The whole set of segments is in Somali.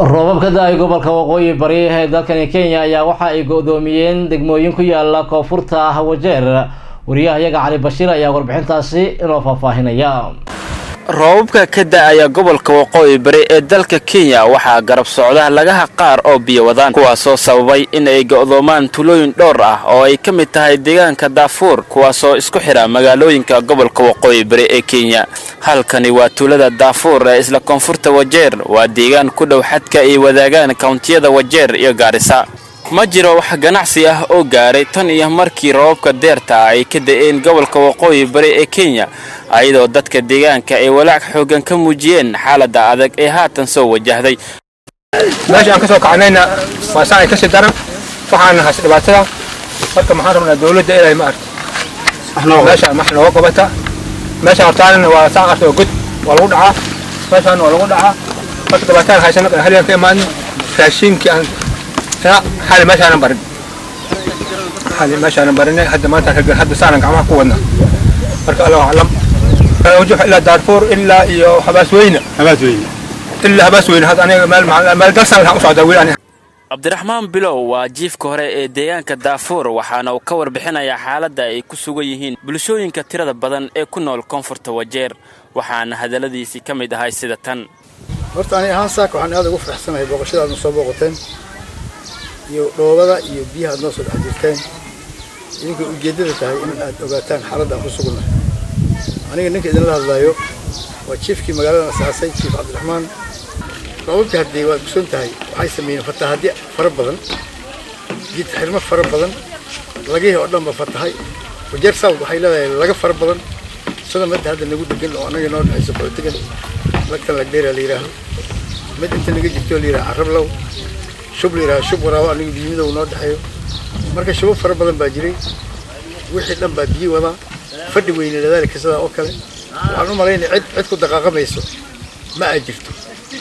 roobab ka da-ay gobolka waqooyi bari ee dalkani kenya ayaa waxa ay go-doomiyeen degmooyin ku yaala koonfurta wajeer wariyahayaga cali bashiir ayaa warbixintaasi inoo faahfaahinaya roobabka ka da-aya gobolka waqooyi bari ee dalka kenya waxaa garab socda lagaha qaar oo biyo wadaan kuwaasoo sababay in ay go'doomaan tulooyin dhowr ah oo ay ka mid tahay deegaanka daafuur kuwaasoo isku xidha magaalooyinka gobolka waqooyi bari ee kenya halkani waa tuulada daafuur ee isla koonfurta wajeer waa deegaan ku dhow xadka ay wadaagaan kawntiyada wajeer iyo gaarisa ma jiro wax ganacsi ah oo gaaray tan iyo markii roobabka deerta ay ka da-een gobolka waqooyi bari ee kenya ayadoo dadka deegaanka ay walaac xoogan ka muujiyeen xaaladda adag ee haatan soo wajahday meesha aan ka soo kacnayna waa saacay kasii daran waxaana has dhibaatada marka maxaan rabnaa dawladda inay ma arto meesha max nooga gobata meesha hortaanina waa saan arta oo god waa lagu dhacaa meeshaan waa lagu dhacaa marka dhibaataan haysana halyan ka imaadno raashinkii aan xali meeshaanan barin xali meeshaanan barinay hadda maanta ragan hadda saanan gacmaha ku wadna marka allahu aclam وجه إلى دارفور إلا iyo habaasweyne habaasweyne ilaa habaasweyne had aniga meel meel dalsan waxaan u socdaa weli aniga cabdiraxmaan bilow waa jiifka hore ee deegaanka daafuur waxaana uu ka warbixinayaa xaaladda ay ku sugan yihiin bulshooyinka tirada badan ee ku nool koonfurta wajeer waxaana hadalladiisii ka mid ahay sida tan horta aniga ahaan saaka waxaan aad ugu faraxsanahay booqashada aadna soo booqateen iyo dhoobada iyo biyaha aad noo soo dhex jirteen idinkay ujeeddada tahay in aad ogaataan xaaladda aan ku sugannahay aniga ninka idinla hadlaayo waa jiifkii magaaladan asaasay jiif cabdiraxmaan roobabkii haddii waad ogsoon tahay waxay sameeyeen fatahaadyo fara badan jid xirmo fara badan lagihii oo dhan ba fatahay wajeer south waxay leedahay laga fara badan sida midda hadda nagu degan oo annaga noo dhexayso qootigan lagtan lagdheera la yidhaaho mid inta naga jirto la yidhaha carablow shub la yidhaha shub waraawo aniga biyimidow noo dhexeeyo marka shubab fara badan baa jiray wixii dhan baa biyi wadaa fadhi weyne dadaalka sidaa oo kale waxaan u malaynaya cid cid ku daqaaqamayso ma aa jirto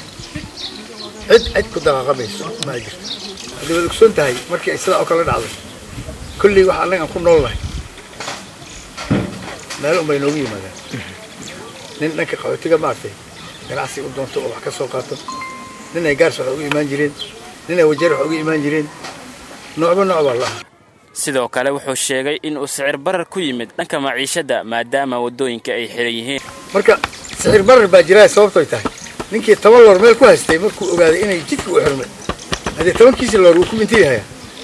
cid cid ku daqaaqamayso ma aa jirto haddii waad ogsoon tahay markii ay sidaa oo kale dhacday kolley waxa annaga aan ku nool nahay meel unbay noogu yimaadaan nin dhanka qaxootiga maartay ganacsi u doonto oo wax ka soo qaato nin ay gaars wax ugu imaan jireen nin ay wajeer wax ugu imaan jireen noocba nooc baa la aha sidoo kale wuxuu sheegay in uu sicir barar ku yimid dhanka maciishadda maadaama waddooyinka ay xiran yihiin marka sicir barar baa jiraa sababtoy tahay ninkii toban loor meel ku haystay markuu ogaaday inay jidka u xirmay haddii tobankiisi loor wuu ku mintiyahayaa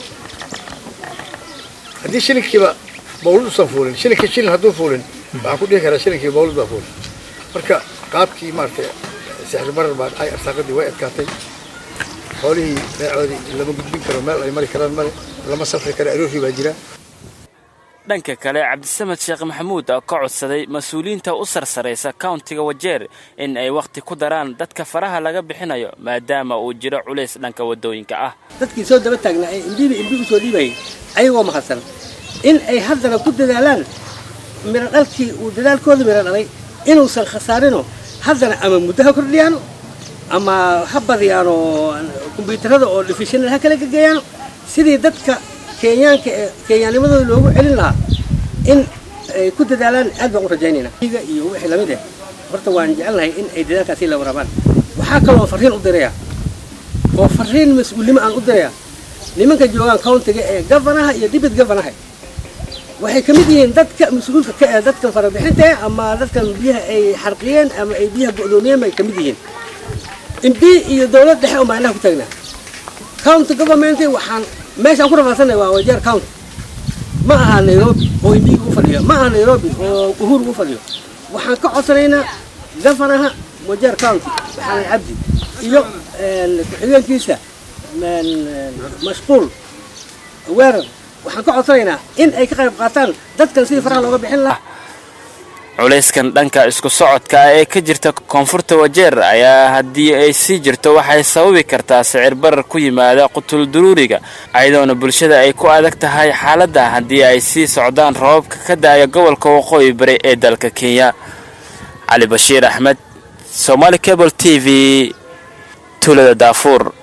haddii shilinkiiba bawlad usan fuulin shilinkii shilin hadduu fuulin waxaan ku dhihi karaa shilinkii bawlad baa fuulin marka qaabkii maaragtay sicir barar baa dhacay arsaaqadii way adkaatay xoolihii beecoodii lama gudbin karo meel ay mari karaan male lama safri karo aroorkii baa jira dhanka kale cabdisamed sheekh maxamuud oo ka codsaday mas-uuliyiinta u sarsaraysa kauntiga wajeer in ay wakhti ku daraan dadka faraha laga bixinayo maadaama uu jiro culays dhanka waddooyinka ah dadkii soo daba taagnaa ee imbiiba imbi usoo dhiibayay ayagoo mahadsan in ay haddana ku dadaalaan midho dhalkii uu dadaalkooda midho dhalay inuusan khasaarinoo haddana ama muddo ha kordhiyaano ama ha badiyaano kombyuutarada oo difishanal ha kala gegeeyaano sidii dadka kenyaanka ee kenyaanimadooda loogu celin lahaa in ay ku dadaalaan aad baan u rajaynaynaa iga iyo wixii lamid ah horta waan jecelnahay in ay dadaalkaasi la warabaan waxaa kaloo farriin u diraya oo farriin mas-uulnimo aan u diraya nimanka joogaan countiga ee gavanaha iyo dibit gavanaha waxay ka mid yihiin dadka mas-uulka ka ee dadkan farabixinta ama dadkan biyaha ay xarqiyeen ama ay biyaha go'doomiyeen bay ka mid yihiin imbi iyo dawlad dhexe un baan inaha ku taagnaa county government waxaan meeshaan ku rafaadsanay waa wajeer county ma aha nairobi oo imbiga u fadhiyo ma aha nairobi oo uhuru u fadhiyo waxaan ka codsanaynaa gafanaha wajeer county maxamed cabdi iyo ku-xigeenkiisa mashquul weerar waxaan ka codsanaynaa in ay ka qayb qaataan dadkan sidii faraha looga bixin lahaa culayskan dhanka isku socodka ah ee ka jirta koonfurta wajeer ayaa haddii ay sii jirto waxay sababi kartaa sicir barar ku yimaada qutul duruuriga ayadoona bulshada ay ku adag tahay xaaladda haddii ay sii socdaan roobabka ka da-aya gobolka waqooyi bari ee dalka kenya cali bashiir axmed somaali cable t v tuulada daafuur